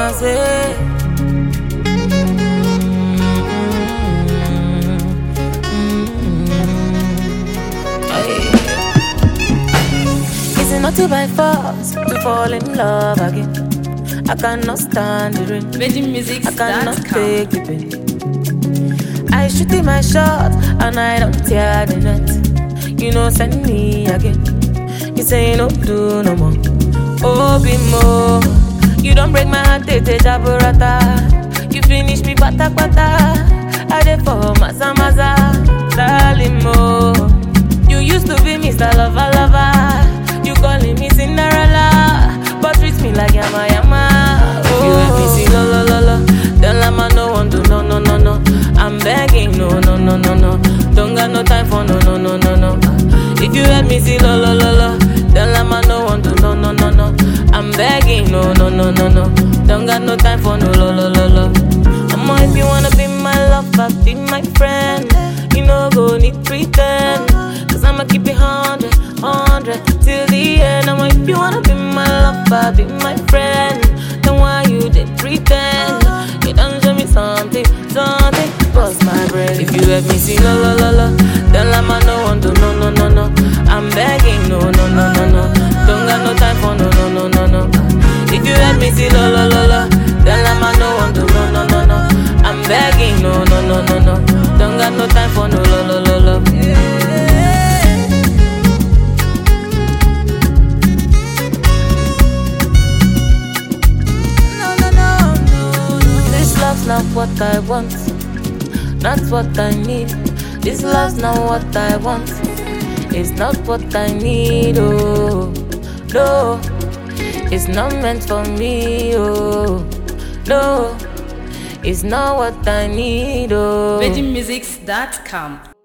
I say. Is it not to by force to fall in love again? I cannot stand the rain. I cannot VeggieMusics.com. take the pain. I shoot in my shot and I don't tear the net. You know, send me again. You say no do no more. Oh, be more. You don't break my heart, tete jaburata. You finish me bata bata. I dey for maza maza, darling mo. You used to be Mr. Lover Lover. You calling me Cinderella, but treat me like yama yama. Oh. You let me see lo lo lo lo. Then lama no one do no no no no. I'm begging no no no no no. Don't got no time for no no no no no. If you let me see lo lo lo lo. Then lama no one do no no no no. I'm begging no no no no no. Don't got no time for no lo lo lo lo. I'ma if you wanna be my lover, be my friend. You know go need pretend. Cause I'ma keep it hundred, hundred till the end. I'ma if you wanna be my lover, be my friend. Then why you did pretend? You done show me something, something. Bust my brain. If you let me see la la la la, then I'ma no one do no no no no. I'm begging no no no no no. Don't got no time for no no no no no. If you let me see la la la la, then I'ma no one do no no no no. I'm begging no no no no no. Don't got no time for no la la la la. No no no no. This love's not what I want, not what I need. This love's not what I want. It's not what I need. Oh no, it's not meant for me. Oh no, it's not what I need. Oh. VeggieMusics.com.